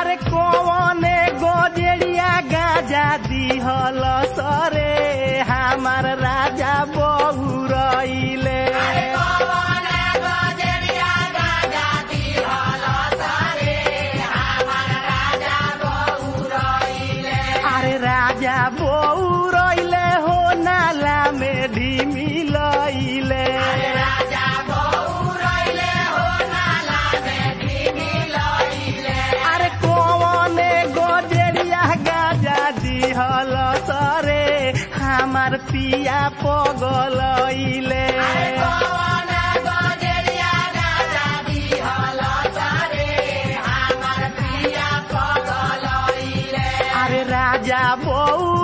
अरे कौने गोजरिया गाजा दिहल सरे हमार राजा बहु रईले अरे राजा बहु रईले हो नाला में ढिमी लईले अरे कौने गोजरिया गाजा दिहल सरे हमार पिया पगलईले अरे राजा बहु